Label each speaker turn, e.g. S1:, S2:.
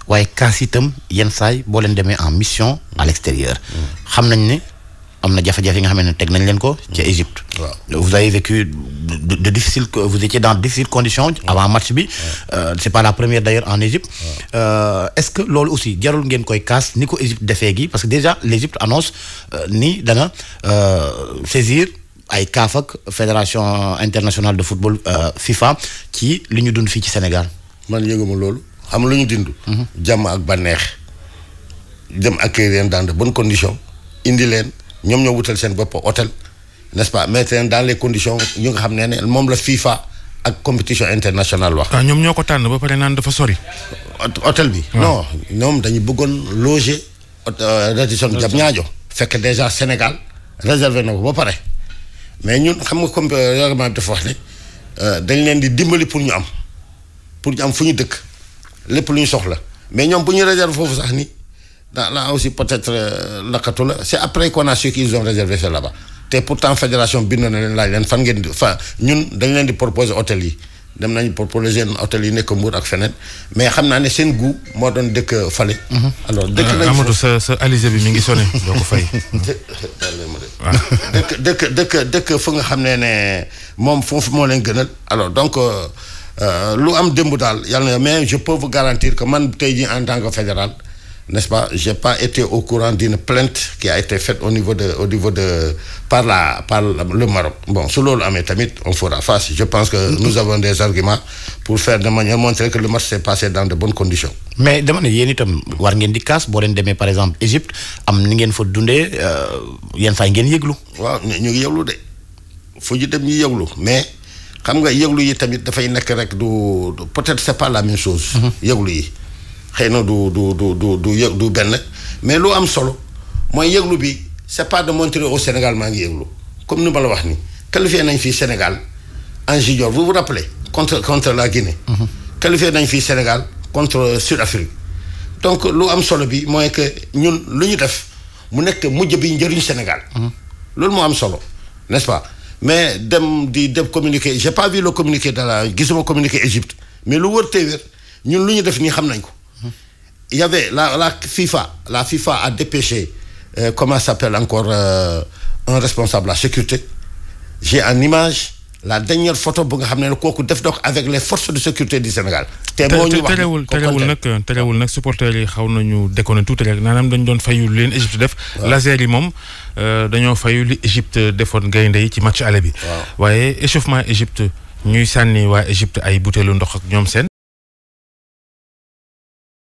S1: waaye kaas itam yenn saay boo leen demee en mission à l'extérieur xam nañ ne am na jafe-jafe yi nga xam ne teg nañ leen ko ca Égypte
S2: Waaw.
S1: vous avez vécu de, de difficiles vous étiez dans de difficiles conditions avant match bi Euh, c'est pas la première d'ailleurs en Égypte Euh, est-ce que loolu aussi jarul ngeen koy kaas ni ko Égypte defee gi parce que déjà l'Égypte annonce euh, ni dana euh, saisir ay CAF ak fédération internationale de football euh, FIFA ci li ñu dund fii ci Sénégal
S2: man yëguma loolu xam lu ñu dindu jàmm ak bànneex dem accueillir leen dans de bonnes conditions indi leen ñoom ñoo wutal seen bopp hôtel n'est-ce pas mettre leen dans les conditions yu nga xam ne ne moom la FIFA ak compétition internationale wax
S3: ah ñoom ñoo ko tànn ba pare naan dafa sori.
S2: hôt- hôtel bi non ñoom dañu bëggoon loger Radisson Diamniadio fekk déjà Sénégal réservé na ko ba pare mais ñun xam nga comme euh, règlement bi dafa wax ne euh, dañ leen di dimbali pour ñu am pour ñu am fu ñu dëkk lépp lu ñu soxla mais ñoom bu ñu réservé foofu sax ni da là aussi peut-être euh, lakkatu la c'est après qu'on a su qu'ils ont réservé ça là-bas te pourtant fédération bind na leen laaj leen fan ngeen di fa ñun dañ leen di proposer hôtel yi dem nañu proposer seen hôtel yi nekk Mbour ak feneen mais xam naa ne seen goût moo doon dëkk fale alors dëkk nañ
S3: Amadou sa sa alizé bi mi ngi sonné doo ko fay.
S2: dëkk dëkk dëkk dëkk fu nga xam ne ne moom foofu moo leen gënal alors donc euh, euh, lu am démb daal yàlla na mais je peux vous garantir que man tey jii en tant que fédéral n'est-ce pas j'ai pas été au courant d'une plainte qui a été faite au niveau de au niveau de par la par le Maroc bon su loolu amee tamit on fera face je pense que nous avons des arguments pour faire de manière montrer que le match s'est passé dans de bonnes conditions
S1: mais dama ne yéen itam war ngeen di kaas boo leen demee par exemple Égypte am ni ngeen fa dundee euh, yenn saa yi ngeen yëglu
S2: waaw ñu ñu ngi yëglu de fu ñu dem ñu yëglu mais xam nga yëglu yi tamit dafay nekk rek du du- peut-être c'est pas la même chose. yëglu yi xëy na du du du du du yëg du benn mais lu am solo mooy yëglu bi c'est pas de montrer au Sénégal maa ngi yëglu comme ni ma la wax ni qualifié nañ fii Sénégal en junior vous vous rappelez contre contre la Guinée. qualifié nañ fii Sénégal contre Sud-Afrique donc lu am solo bi mooy que ñun lu ñu def mu nekk mujj bi njëriñ Sénégal. loolu moo am solo n'est-ce pas mais dem di dem communiqué j'ai pas vu le communiqué de la gisuma communiqué Égypte mais lu wër tey wér ñun lu ñu def nii xam nañ ko. il y avait la la FIFA la FIFA a dépêché euh, comment ça s'appelle encore euh, un responsable de la sécurité j'ai en image la dernière photo bu nga xam ne kooku def donc avec les forces de sécurité du Sénégal. te moo ñu wax
S3: terewul
S2: ko
S3: terewul
S2: kontaan.
S3: nag terewul nag supporters yi xaw nañu déconné tuuti rek naanaam dañu doon fayu lu leen Égypte def. laser yi moom euh, dañoo fayu li Égypte defoon gaynde yi ci match aller bi. waaye échauffement Égypte ñuy sànni waa Égypte ay butéelu ndox ak ñoom seen.